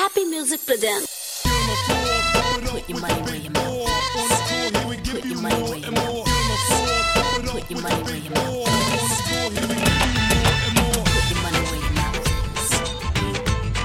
Happy Music presents. Put your money where your mouth is. Put your money where your mouth is. Put your money where your mouth is. Put your money where your mouth is.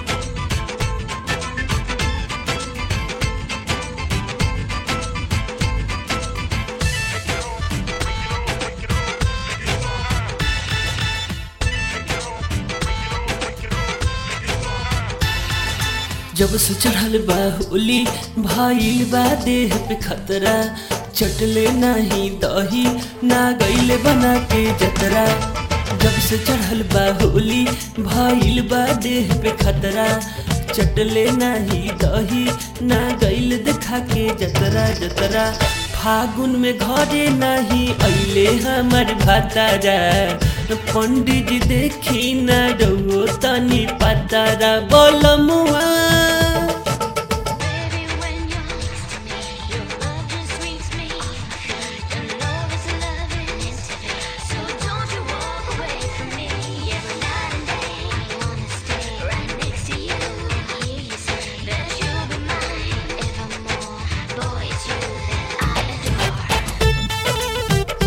जब से चढ़ल बा होली भाईल बा देह पे खतरा चटले नाही दही ना गईले बना के जतरा जब से चढ़ल बा होली भाईल बा देह पे खतरा चटले नाही दही ना गईल देखा के जतरा जतरा फागुन में घरे नाही अइले हमर भातारा पंडित जी देखी ना रहो तनी पतारा बोल मुआ Baby, when you're close to me, your love just reaches me. Your love is loving into me, so don't you walk away from me. Every night and day, I wanna stay right next to you. Hear you say that you'll be mine evermore. Boy, it's you that I adore.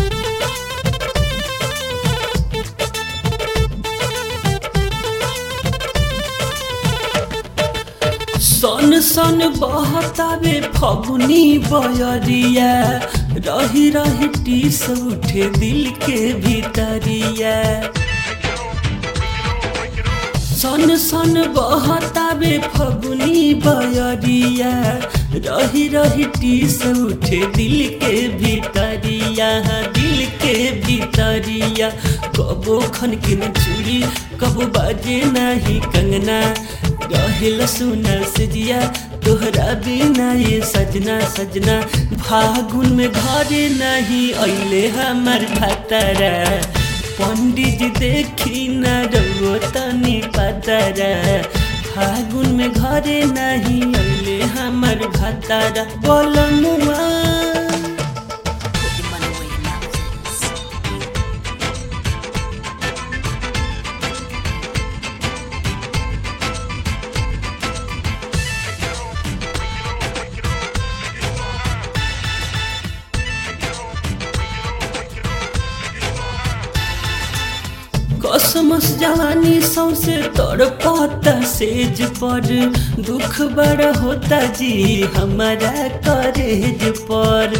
सन सन बहतावे फगुनी बयरिया रही रही टीस उठे दिल के भीतरिया सन सन बहतावे फगुनी बयरिया रही रही टीस उठे दिल के भीतरिया दिल के भीतरिया कबो खन के न चूड़ी कबो बाजे नाही कंगना रहेल सुनल सजिया तोहरा बिना ये सजना सजना फागुन में घरे नहीं अइले हमर भातारा पंडित जी देखी न रहो तनी पतारा फागुन में घरे नहीं अइले हमर भातारा बोल मुआ Put your money where your mouth is. कसमस जवानी सौसे तोड़ पाता सेज पर दुख बड़ा होता जी हमारा करेज पर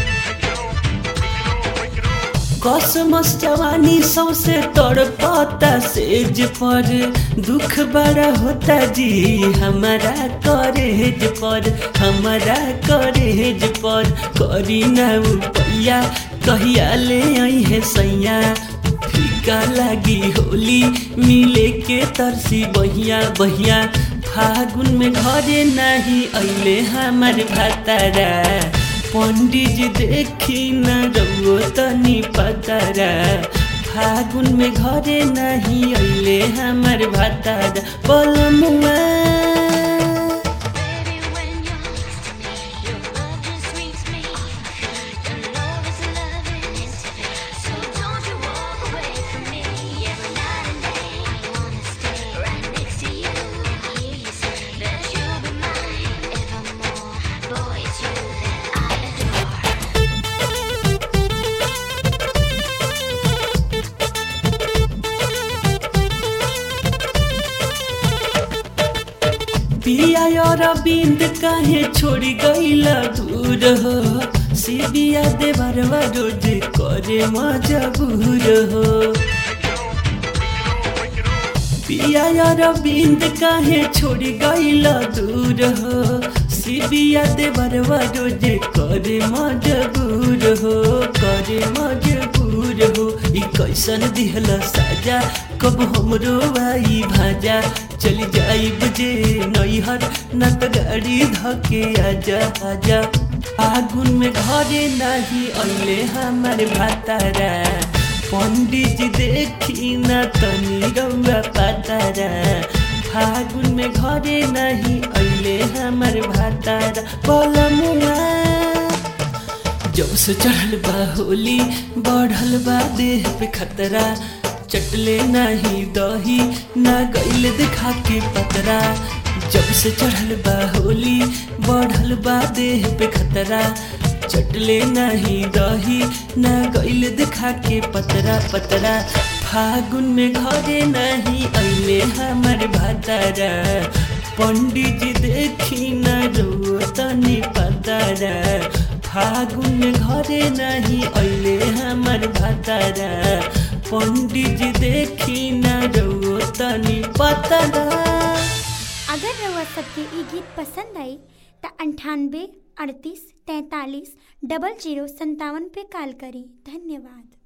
कसमस जवानी सौसे तोड़ पाता सेज पर दुख बड़ा होता जी हमारा करेज पर हमारा करेज पर करी ना पैया कहिया ले आई है सैया फीका लागी होली मिले के तरसी बहिया बहिया फागुन में घरे नहीं अइले हमार भातारा पंडित जी देखी न रहो तनी पतारा फागुन में घरे नहीं अइले हमार भातारा बोल मुआ Baby, when you're close to me, your love just reaches me. Your love is loving into me, so don't you walk away from me. Every night and day, I wanna stay right next to you. Hear you say that you'll be mine evermore. Boy, it's you that I adore. पिया और बिंद काहे छोड़ गईला दूर हो सिबिया देवरवा रोज करे मजबूर हो पिया और बिंद काहे छोड़ गईला दूर हो सिबिया देवरवा रोज करे मजबूर हो करे मजबूर हो ई कैसन दिहला साजा कब हमरो आई भाजा चली जाई बजे नैहर न त गाड़ी धके आजा आजा आगुन में घरे नाही अइले हमारे भातारा पंडित जी देखी न तनी रउआ पातारा फागुन में घरे नहीं अइले हमारे भातारा बोल मुआ जब से चढ़ल बा होली बढ़ल बा देह पे खतरा चटले नाही दही ना गईल दिखा के पतरा जब से चढ़ल बा होली बढ़ल बा देह पे खतरा चटले नहीं रही ना गइल दिखा के पतरा पतरा फागुन में घरे नहीं अइले हमर भातारा पंडित जी देखी न रो तनी पतारा फागुन में घरे नहीं अइले हमर भातारा पंडित जी देखी न रो तनी पतारा अगर रउआ सबके ई गीत पसंद आई त अंठानबे अड़तीस तैंतालीस डबल जीरो संतावन पे कॉल करी धन्यवाद